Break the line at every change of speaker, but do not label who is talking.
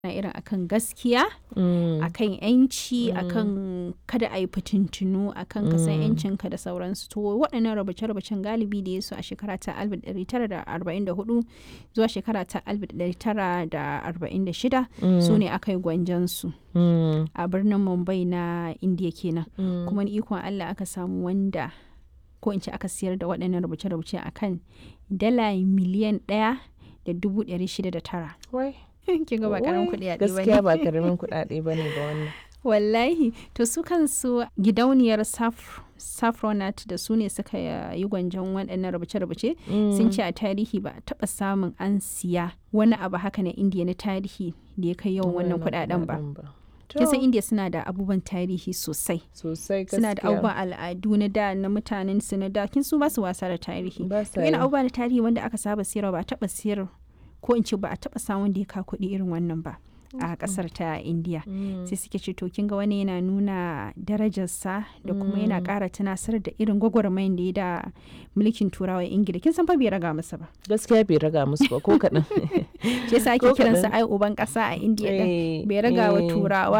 na irin akan gaskiya
Mm.
akan yanci akan kada a yi fitintunu akan ka san yancinka da sauransu to waɗannan rubuce-rubucen galibi da ya su a shekara ta 1944 zuwa shekara ta 1946 su ne aka yi gwanjansu
Mm.
a birnin mumbai na indiya kenan
Mm.
kuma ni ikon allah aka samu wanda ko in ce aka siyar da waɗannan rubuce-rubuce akan dala miliyan ɗaya da dubu ɗari shida da tara
Wai.
kin ga ba karamin
Wai,
kuɗi a
Gaskiya ba karamin kuɗaɗe ba ne ba wannan.
wallahi to su kansu gidauniyar Saf- saffronat da su ne suka yi gwanjon waɗannan rubuce-rubuce sun ce a tarihi ba a taɓa samun an siya wani abu haka na indiya na tarihi da ya kai yawan wannan kuɗaɗen ba kin san
To,
indiya suna da abubuwan tarihi sosai
Sosai gaskiya.
suna da abubuwan al'adu na da na mutanen su na da kin su ba su wasa da tarihi
Ba
to
sa
yana
yi.
abubuwa na tarihi wanda aka saba siyarwa ba a taɓa siyar ko in ce ba a taɓa samun da ya ka kuɗi irin wannan ba a ƙasar ta indiya
Mm.
sai suke ce to kin ga wani yana nuna darajarsa da kuma yana ƙara tunasar da irin gwagwarmayin da ya da mulkin turawa ingila kin san fa bai raga masa ba
Gaskiya bai raga musu ba ko kaɗan.
shi yasa ake
Ko
kiransa
kaɗan.
ai uban ƙasa a indiya din
Eh,
bai raga wa
eh,
turawa